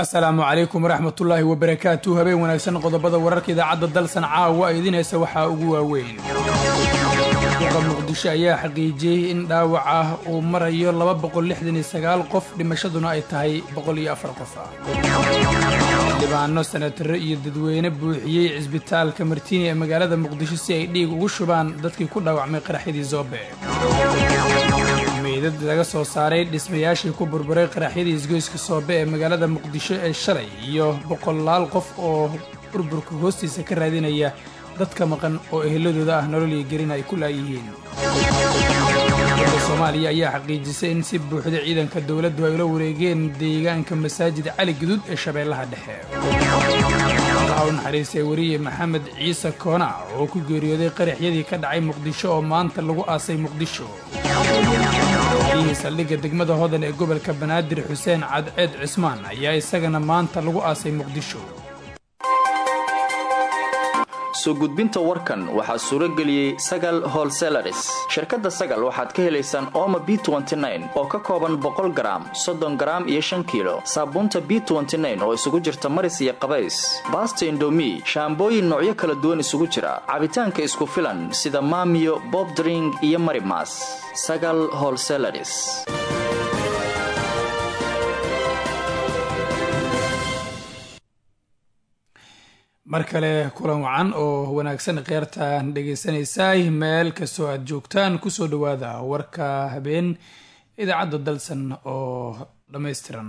asalaamu calaykum waraxmatullaahi wabarakaatu habeen wanaagsan qodobada wararka idaacadda dalsan caawa idin haysa waxaa ugu waaweyn duqa muqdisho ayaa xaqiijiyey in dhaawac ah uu marayo laba boqol lixdan iyo sagaal qof dhimashaduna ay tahay boqol iyo afar qof ah xildhibaano sanatare iyo dadweyne buuxiyey cisbitaalka martiini ee magaalada muqdisho si ay dhiig ugu shubaan dadkii ku dhaawacmay qaraxyadii zoobe meydad laga soo saaray dhismayaashii ku burburay qaraxyadii isgoyska soobe ee magaalada muqdisho ee shalay iyo boqolaal qof oo burburka hoostiisa ka raadinaya dadka maqan oo eheladooda ah nolol iyo gelin ay ku laayihiin dowladda soomaaliya ayaa xaqiijisay in si buuxda ciidanka dowladdu ay ula wareegeen deegaanka masaajid cali guduud ee shabeellaha dhexe allaha u naxariistay weriye maxamed ciise koonac oo ku geeriyooday qaraxyadii ka dhacay muqdisho oo maanta lagu aasay muqdisho wariihii saldhigga degmada hodan ee gobolka banaadir xuseen cadceed cismaan ayaa isagana maanta lagu aasay muqdisho soo gudbinta warkan waxaa suuro geliyey sagal holselaris shirkadda sagal waxaad ka helaysaan ooma b oo ka kooban boqol garaam soddon garaam iyo shan kiilo saabuunta b oo isugu jirta maris iyo qabays baasta indomi shaambooyin noocyo kala duwan isugu jira cabitaanka isku filan sida maamiyo bobdring iyo marimas sagal holselaris mar kale kulan wacan oo wanaagsan kheyrtaan dhegaysanaysaay meel kastoo aad joogtaan kusoo dhowaada warka habeen idaacadda dalsan oo dhammaystiran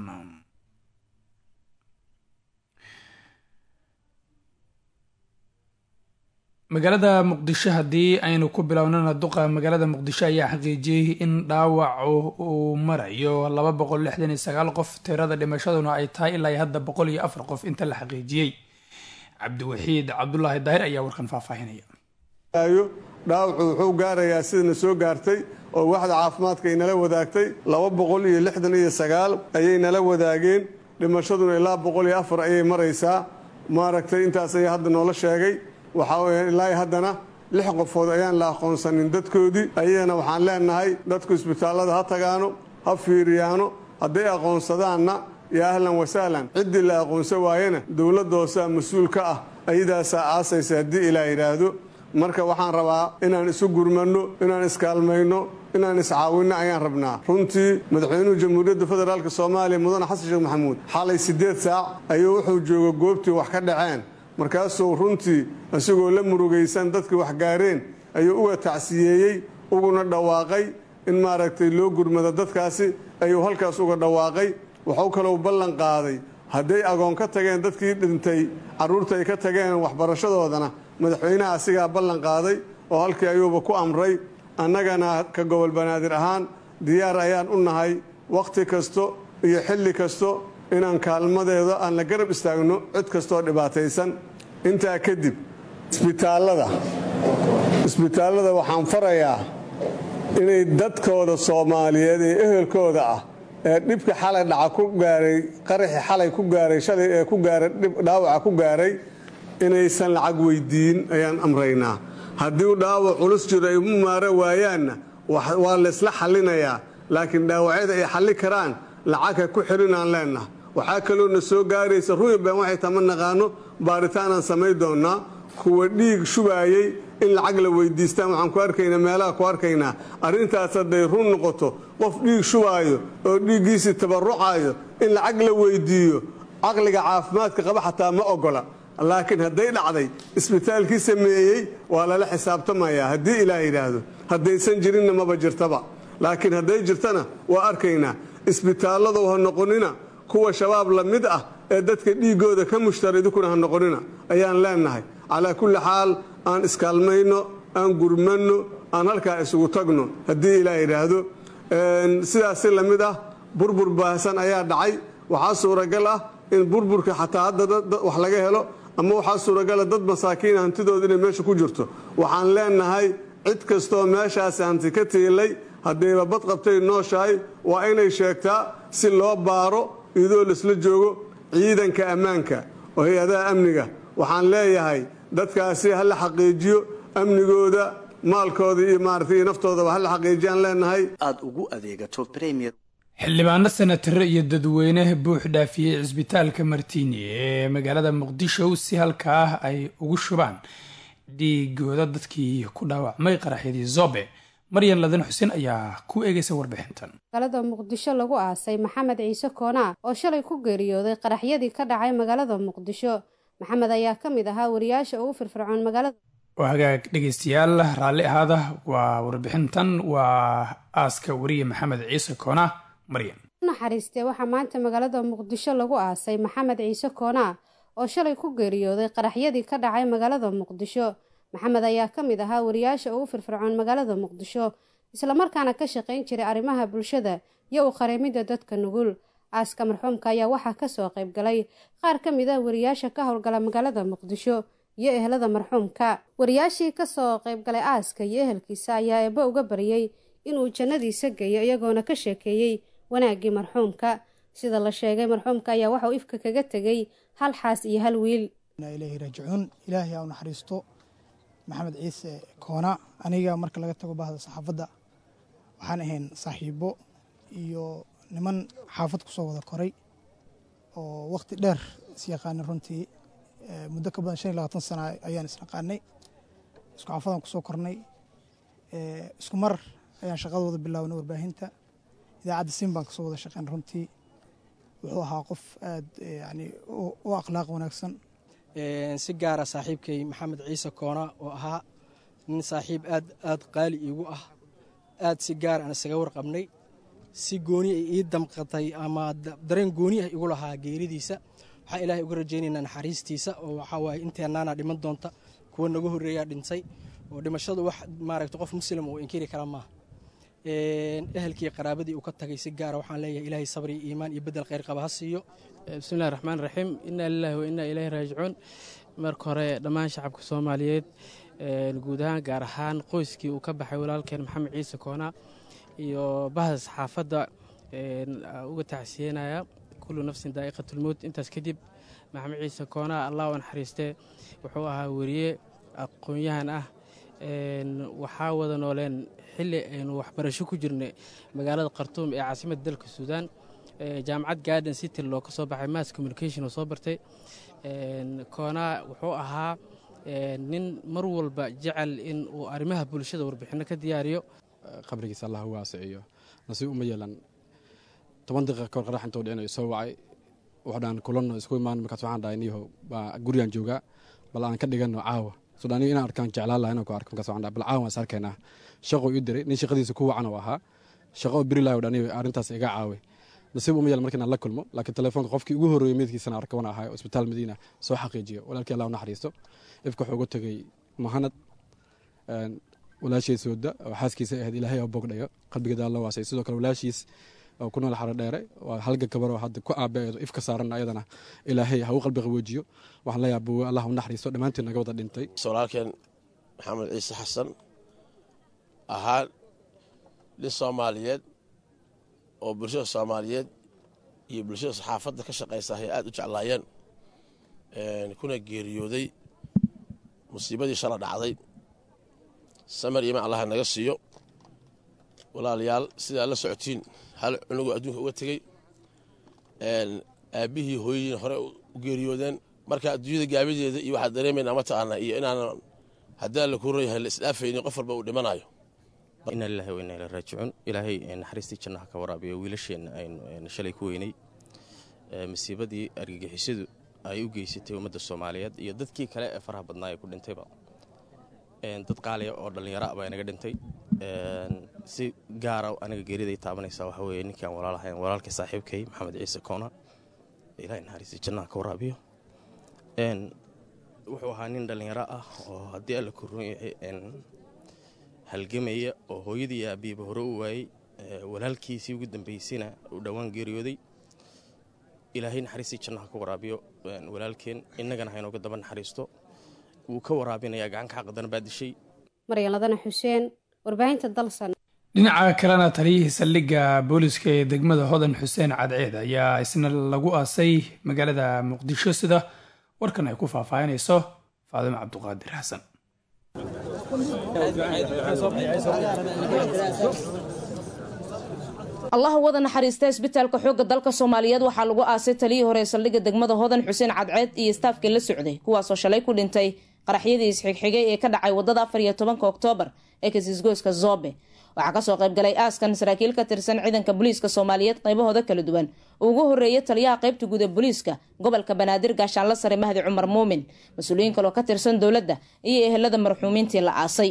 magaalada muqdisho haddii aynu ku bilownana duqa magaalada muqdisho ayaa xaqiijiyey in dhaawacu uu marayo laba boqol lixdan iyo sagaal qof tirada dhimashaduna ay tahay ilaa hadda boqol iyo afar qof inta la xaqiijiyey cabdiwaxiid cabdulaahi daahir ayaa warkan faahfaahinaya dhaawacu wuxuu gaarayaa sidana soo gaartay oo waxda caafimaadka ay nala wadaagtay laba boqol iyo lixdan iyo sagaal ayay nala wadaageen dhimashaduna ilaa boqol iyo afar ayay maraysaa maaragtay intaas ayaa hadda noola sheegay waxaa weya ilaa haddana lix qofood ayaan la aqoonsanin dadkoodii ayagana waxaan leenahay dadku isbitaallada ha tagaano ha fiiriyaano hadday aqoonsadaanna yaa ahlan wasahlan ciddii la aqoonsan waayena dowladda hoosaa mas-uul ka ah ayadaasaa aasaysa haddii ilaa yidhaahdo marka waxaan rabaa inaan isu gurmanno inaan iskaalmayno inaan iscaawinno ayaan rabnaa runtii madaxweynuhu jamhuuriyadda federaalk soomaaliya mudane xasan sheekh maxamuud xalay siddeed saac ayuu wuxuu jooga goobtii wax ka dhaceen markaasuu runtii isagoo la murugaysan dadkii wax gaareen ayuu uga tacsiyeeyey uguna dhawaaqay in maaragtay loo gurmado dadkaasi ayuu halkaas uga dhawaaqay wuxuu kalou ballan qaaday hadday agoon ka tageen dadkii dhintay carruurta ay ka tageen waxbarashadoodana madaxweynaha asigaa ballan qaaday oo halkii ayuuba ku amray annagana ka gobol banaadir ahaan diyaar ayaan u nahay wakhti kasto iyo xilli kasto inaan kaalmadeeda aan la garab istaagno cid kastooo dhibaataysan intaa kadib isbitaallada isbitaallada waxaan farayaa inay dadkooda soomaaliyeed ee ehelkooda ah ee dhibka xalay dhaca ku gaaray qaraxi xalay ku gaaray shalay ee ku gaaray dhaawaca ku gaaray inaysan lacag weydiin ayaan amraynaa haddii dhaawac culus jiro ay u maara waayaanna waa laysla xallinayaa laakiin dhaawacyada ay xalli karaan lacagha ku xirinaan leennaha waxaa kaloona soo gaaraysa ruuban waxay tama naqaano baaritaanaan samayn doonnaa kuwa dhiig shubaayey in lacag la weydiistaan waxaan ku arkaynaa meelaha ku arkaynaa arrintaas hadday run noqoto qof dhiig shubaayo oo dhiiggiisii tabarucaayo in lacag la weydiiyo caqliga caafimaadka qaba xataa ma ogola laakiin hadday dhacday isbitaalkii sameeyey waa lala xisaabtamayaa haddii ilaah yidhaahdo haddaysan jirinna maba jirtaba laakiin hadday jirtana waa arkaynaa isbitaalladow ha noqonina kuwa shabaab la mid ah ee dadka dhiiggooda ka mushtara idinkuna ha noqonina ayaan leenahay calaa kulli xaal aan iskaalmayno aan gurmanno aan halkaa isugu tagno haddii ilaah yidhaahdo sidaasi la mid ah burbur baahsan ayaa dhacay waxaa suuragal ah in burburka xataa hadda wax laga helo ama waxaa suuragala dad masaakiina hantidooda inay meesha ku jirto waxaan leenahay cid kastoo meeshaasi hanti ka tiilay haddayba bad qabtay nooshahay waa inay sheegtaa si loo baaro iyadoo laisla joogo ciidanka ammaanka oo hay-adaha amniga waxaan leeyahay dadkaasi ha la xaqiijiyo amnigooda maalkooda iyo maarata iyo naftoodaba ha la xaqiijiyaan leenahay aad ugu adeegato premier xildhibaano senataro iyo dadweyne buux dhaafiyey cisbitaalka martiini ee magaalada muqdisho si halkaa ay ugu shubaan dhiigooda dadkii ku dhaawacmay qaraxyadii zobe maryan ladan xuseen ayaa ku eegaysa warbixintan magaalada muqdisho lagu aasay maxamed ciise koonaa oo shalay ku geeriyooday qaraxyadii ka dhacay magaalada muqdisho maxamed ayaa ka mid ahaa wariyaasha ugu firfircoon magaalada oo hagaag dhegeystayaal raalli ahaada waa warbixintan waa aaska wariye maxamed ciise koonaa maryan naxariistee waxaa maanta magaalada muqdisho lagu aasay maxamed ciise koonaa oo shalay ku geeriyooday qaraxyadii ka dhacay magaalada muqdisho maxamed ayaa ka mid ahaa wariyaasha ugu firfircoon magaalada muqdisho islamarkaana ka shaqayn jiray arrimaha bulshada iyo u qareemidda dadka nugul aaska marxuumka ayaa waxaa kasoo qayb galay qaar ka mid ah wariyaasha ka howlgala magaalada muqdisho iyo ehelada marxuumka wariyaashii kasoo qaybgalay aaska iyo ehelkiisa ayaa eebbe uga baryey inuu jannadiisa geeyo iyagoona ka sheekeeyey wanaaggii marxuumka sida la sheegay marxuumka ayaa waxauu ifka kaga tegay hal xaas iyo hal wiil ilaahi raajicuun ilaahay aa u naxariisto maxamed ciise koona aniga marka laga tago bahda saxaafadda waxaan ahayn saaxiibo iyo niman xaafad ku soo wada koray oo wakhti dheer is yaqaanay runtii muddo ka badan shan iyo labaatan sana ayaan isnaqaanay isku xaafadaan ku soo kornay isku mar ayaan shaqadooda bilaabnay warbaahinta idaacadda siin baan kasoo wada shaqeyn runtii wuxuu ahaa qof aad yani u akhlaaq wanaagsan si gaara saaxiibkay maxamed ciise koona oo ahaa nin saaxiib aad aad qaali iigu ah aad si gaar aan isaga warqabnay si gooni ay ii damqatay ama dareen gooni ah igu lahaa geeridiisa waxaan ilaahay uga rajaynaynaa naxariistiisa oo waxaa waaye inteennaana dhiman doonta kuwa naga horreeyaa dhintay oo dhimashadu wax maaragta qof muslim uu inkiri kara maaha ehelkii qaraabadii uu ka tagay si gaara waxaan leeyahay ilaahay sabri iyo iimaan iyo bedel khayr qaba ha siiyo bismillahi raxmaan raxiim inaa lilahi wa inaa ilaahi raajicuun marka hore dhammaan shacabka soomaaliyeed guud ahaan gaar ahaan qoyskii uu ka baxay walaalkeen maxamed ciise koona iyo bahda saxaafadda uga tacsiyenaya kullu nafsin daa'iqatulmowt intaas kadib maxamed ciise koona allah u naxariistee wuxuu ahaa weriye aqoon-yahan ah waxaa wada nooleen xilli aynu waxbarasho ku jirnay magaalada khartuum ee caasimadda dalka suudaan jaamacad garden city loo ka soo baxay mass communication oo soo bartay koonaa wuxuu ahaa nin mar walba jecel in uu arrimaha bulshada warbixinno ka diyaariyo qabrigiisa allah u waasiciyo nasiib uma yeelan toban daqiiqa kahor qarax intuu dhicinayo soo wacay wuxuu dhahan kulanno isku imaan markaas waxaan dhahay niyahow baa gurigaan joogaa bal aan ka dhiganno caawa sudhaaniyo inaan arkaan jeclaan laha inaan ku arko markaas waxaan dhahay bal caawa waan is arkaynaa shaquu ii diray nin shaqadiisa ku wacan oo ahaa shaqo oo beri laha dhaniyo arrintaas iga caaway nasiib uma yeelan marka inaan la kulmo laakiin telefoonka qofkii ugu horreeyey meydkiisana arka wana ahay isbitaal madiina soo xaqiijiyo walaalkii allah u naxariisto ifka wuxuu uga tegey muhanad walaashiis wada oo xaaskiisa ahayd ilaahay oo bogdhayo qalbigeeda alla waasay sidoo kale walaashiis oo ku nool xaro dheere waa halga gabar oo hadda ku aabeedo ifka saaran ayadana ilaahay ha u qalbi qaboojiyo waxaan leeyahay buwe allah u naxariisto dhammaantiin naga wada dhintay walaalkeen maxamed ciise xasan ahaa nin soomaaliyeed oo bulshada soomaaliyeed iyo bulshada saxaafadda ka shaqaysa ay aad u jeclaayeen kuna geeriyooday musiibadii shala dhacday samar iimaan allaha naga siiyo walaalayaal sidaa la socotiin hal cunugoo adduunka uga tegey aabbihii hooyadiina hore u geeriyoodeen marka adduunyada gaabideeda iyo waxaa dareemaynaa mataqaana iyo inaanan haddaan la kuran yahay la isdhaafaynin qof walba uu dhimanayo inaa lilahi wa inaa ila raajicuun ilaahay naxariistii jannaha ka waraabiyo wiilasheenna aynu shalay ku weynay masiibadii argagixisadu ay u geysatay ummadda soomaaliyeed iyo dadkii kale ee faraha badnaa ee ku dhintayba dad qaaliya oo dhallinyaro ah baa inaga dhintay si gaara aniga geeriday taabanaysaa waxaa weeye ninkii aan walaalahayn walaalkii saaxiibkay maxamed ciise koona ilahay naxariistii jannaha ka waraabiyo wuxuu ahaa nin dhallinyaro ah oo haddii alla korroon yahay halgamaya oo hooyadii iyo aabiiba hore u waayey walaalkiisii ugu dambaysayna uu dhowaan geeriyooday ilaahay naxariistii jannaha ka waraabiyo walaalkeen innagana haynooga daba naxariisto wuu ka waraabinayaa gacanka xaqadana baa dishay maryaladana xuseen warbaahinta dalsan dhinaca kalena taliyihii saldhigga booliska ee degmada hodan xuseen cadceed ayaa isna lagu aasay magaalada muqdisho sida warkan ay ku faahfaahinayso faadimo cabduqaadir xasan allaha wada naxariista isbitaalka xoogga dalka soomaaliyeed waxaa lagu aasay taliyii hore ee saldhigga degmada hodan xuseen cadceed iyo istaafkii la socday kuwaasoo shalay ku dhintay qaraxyadii isxigxigay ee ka dhacay wadada afar iyo tobanka oktoobar ee kasisgoyska zobe waxaa kasoo qaybgalay aaskan saraakiil ka tirsan ciidanka booliiska soomaaliyeed qaybahooda kala duwan uu ugu horeeyay taliyaha qaybta guud ee booliiska gobolka banaadir gaashaanla sare mahdi cumar muumin mas-uuliyiin kaloo ka tirsan dowladda iyo ehelada marxuumiintii la aasay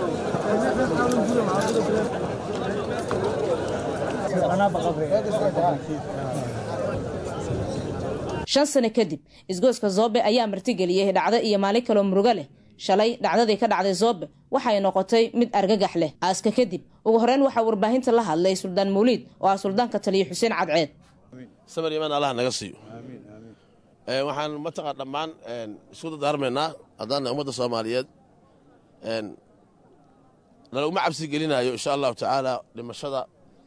shan sano kadib isgooska zoobe ayaa martigeliyey dhacdo iyo maalin kaloo murugo leh shalay dhacdadii ka dhacday zoobe waxay noqotay mid argagax leh aaska kadib ugu horeyn waxaa warbaahinta la hadlay suldaan mawliid oo ah suldaanka taliya xuseen cadceed samir imaan allah naga siiyo waxaan mataqaa dhammaan isku dardaarmaynaa haddaana ummadda soomaaliyeed nalaguma cabsi gelinayo insha allahu tacaala dhimashada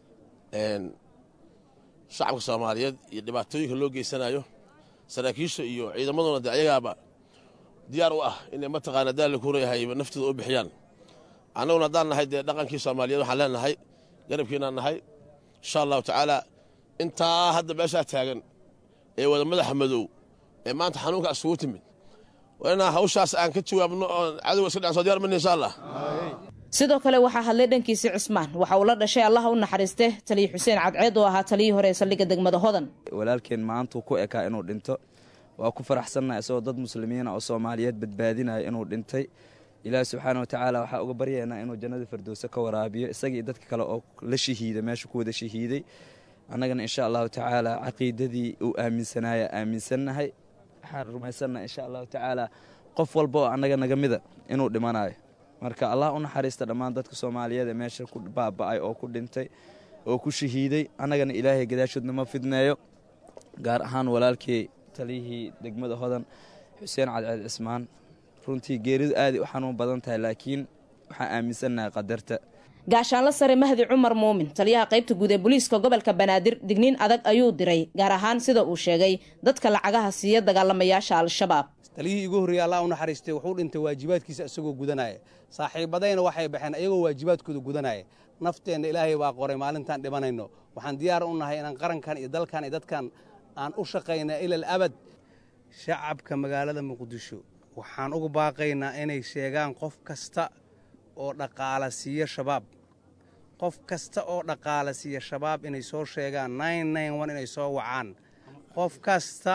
shacabka soomaaliyeed iyo dhibaatooyinka loo geysanayo saraakiisha iyo ciidamaduna de ayagaaba diyaar u ah inay mataqaana daalla kureyahay naftooda u bixiyaan annaguna haddaan nahay dee dhaqankii soomaaliyeed waxaan leenahay garabkiinaan nahay insha allahu tacaala intaa hadda meeshaa taagan ee wada madaxa madow ee maanta xanuunka isugu timid waa inaa hawshaas aan ka jawaabno oon cadowga iska dhacan soo diyar mana insha allah sidoo kale waxaa hadlay dhankiisi cismaan waxa uu la dhashay allaha u naxariiste taliya xuseen cadceed oo ahaa taliyii hore ee saldhigga degmada hodan walaalkeen maantuu ku ekaa inuu dhinto waa ku faraxsannaha isagoo dad muslimiina oo soomaaliyeed badbaadinaya inuu dhintay ilaahi subxaana watacaala waxaa uga baryaynaa inuu jannada firdowse ka waraabiyo isagii dadka kale oo la shahiida meesha ku wada shahiiday annagana insha allahu tacaala caqiidadii uu aaminsanaya aaminsannahay waxaan rumaysannaha insha allahu tacaala qof walba oo annaga naga mida inuu dhimanayo marka allah u naxariista dhammaan dadka soomaaliyeed ee meesha ku baaba'ay oo ku dhintay oo ku shahiiday annagana ilaahay gadaashoodna ma fidneeyo gaar ahaan walaalkii taliyihii degmada hodan xuseen cadceed cismaan runtii geeridu aaday u xanuun badan tahay laakiin waxaan aaminsannahay qadarta gaashaanla sare mahdi cumar muumin taliyaha qaybta guud ee booliiska gobolka banaadir digniin adag ayuu diray gaar ahaan sida uu sheegay dadka lacagaha siiya dagaalamayaasha al-shabaab taliyihii igu horreeyey allah u naxariistay wuxuu dhintay waajibaadkiisa isagoo gudanaya saaxiibadayna waxay baxeen ayagoo waajibaadkooda gudanaya nafteenna ilaahay baa qoray maalintaan dhimanayno waxaan diyaar u nahay inaan qarankan iyo dalkan iyo dadkan aan u shaqayna ilal abad shacabka magaalada muqdisho waxaan uga baaqaynaa inay sheegaan qof kasta oo dhaqaala siiya shabaab qof kasta oo dhaqaala siiya shabaab inay soo sheegaan inay soo wacaan qof kasta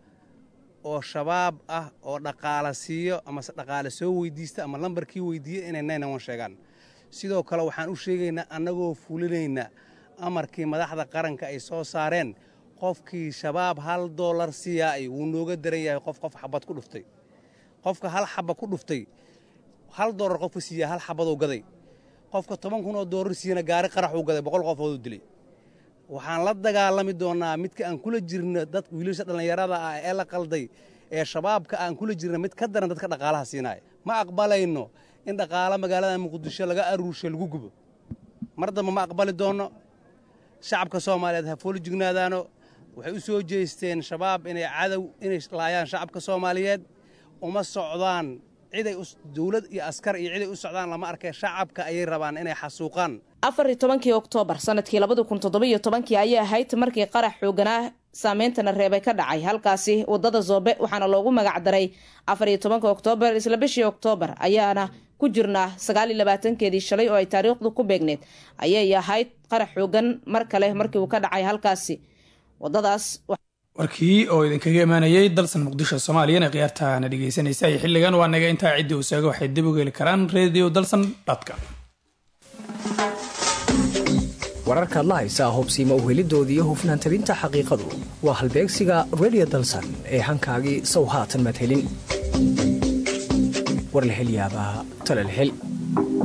oo shabaab ah oo dhaqaala siiyo amase dhaqaale soo weydiista ama lambarkii weydiiya inay sheegaan sidoo kale waxaan u sheegaynaa annagoo fulinayna amarkii madaxda qaranka ay soo saareen qofkii shabaab hal doolar siiyaay wuu nooga daran yahay qof qof xabad ku dhuftay qofka hal xaba ku dhuftay hal doolar qofka siiya hal xabaduu gaday qofka toban kun oo doolar siiyana gaari qaraxuu gaday boqol qofooduu dilay waxaan la dagaalami doonnaa midka aan kula jirno dad wiilasha dhallinyarada ah ee la qalday ee shabaabka aan kula jirna mid ka daran dadka dhaqaalaha siinaya ma aqbalayno in dhaqaalo magaalada muqdisho laga aruursho lagu gubo mar damba ma aqbali doonno shacabka soomaaliyeed ha fooli jignaadaano waxay u soo jeesteen shabaab inay cadow inay laayaan shacabka soomaaliyeed uma socdaan ciday dowlad iyo askar iyo ciday u socdaan lama arkay shacabka ayay rabaan inay xasuuqaan afar iyo tobankii oktoobar sanadkii labada kun toddobiyo tobankii ayay ahayd markii qarax xooganaa saameyntana reebay ka dhacay halkaasi wadada zoobe waxaana loogu magac daray afar iyo tobanka oktoobar isla bishii oktoobar ayaana ku jirnaa sagaaliyo labaatankeedii shalay oo ay taariikhdu ku beegneed ayay ahayd qarax xoogan mar kale markii uu ka dhacay halkaasi wadadaas warkii oo idinkaga imaanayay dalsan muqdisho soomaaliyana khiyaartaana dhegeysanaysa iyo xilligan waa naga intaa ciddii uu saaga waxay dib uga heli karaan radio dalsan dotcom wararkaad la haysaa hubsiima uhelidoodii hufnaan tabinta xaqiiqadu waa halbeegsiga redio dalsan ee hankaagii sow haatan maad helin war la hel yaabaa tale la hel